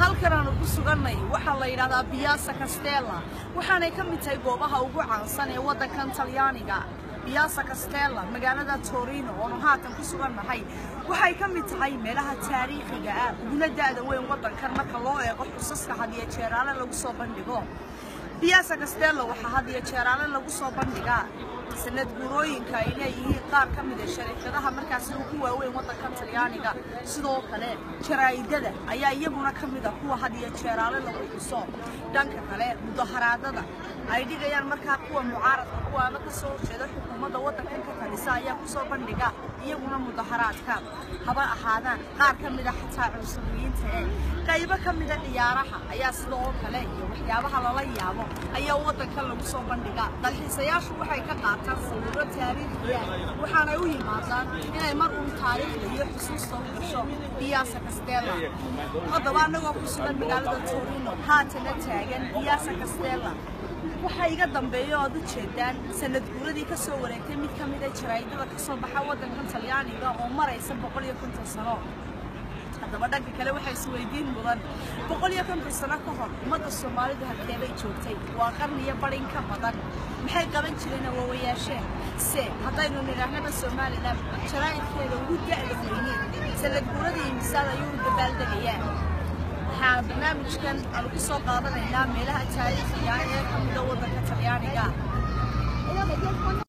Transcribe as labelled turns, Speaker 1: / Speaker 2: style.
Speaker 1: halkan aanu ku sugannay waxaa la yidhahdaa biyaasa castella waxaanay ka mid tahay goobaha ugu caansan ee waddankan talyaaniga biyaasa castella magaalada torino oonu haatan ku sugannahay waxay ka mid tahay meelaha taariikhiga ah uguna da'da weyn waddankan marka loo eego xusaska hadiyo jeeraale lagu soo bandhigo biyaasa castella waxaa hadiyo jeeraale lagu soo bandhigaa sanad guurooyinka ay leeyihiin qaar ka mid a shariikadaha markaasi ugu waaweyn waddankan talyaaniga sidoo kale jaraa'idada ayaa iyaguna ka mid a kuwa hadiyo jeeraale lagu xuso dhanka kale mudaharaadada ay dhigayaan markaa kuwa mucaaradka kuwaana ka soo horjeeda xukuumadda waddankan ka talisa ayaa kusoo bandhiga iyaguna mudaharaadka haba ahaadaan qaar ka mid a xataa cunsuriyiinta ee qaybo ka mida ciyaaraha ayaa sidoo kale iyo waxyaabaha lala yaabo ayaa waddankan lagu soo bandhiga dalxiisayaashu waxay ka qaataan sawirro taariikhiya waxaanay u yimaadaan inay mar uun taariikhda iyo xusuusta u gasho biyaasa castella haddaba annagoo ku sugan magaalada torino haatana taagan biyaasa castella waxaa iga dambeeya oad u jeedaan sanad guuradii ka soo wareegtay mid ka mid a jaraa'idada ka soo baxa waddankan talyaaniga oo maraysa boqol iyo konton sano haddaba dhanka kale waxaa isweydiin mudan boqol iyo konton sano ka hor ummadda soomaalidu halkeebay joogtay waa qarniyo badhin ka badan maxay qaban jireen awoowayaasheen se haddaynu nidhaahnaba somalilan jaraa'idkeeda ugu da'da weyneed sanad guuradii imisaad ayuu u dabaaldegayaa waxaa barnaamijkan aanu ku soo qaadanaynaa meelaha taariikhiga ee ka mida waddanka talyaaniga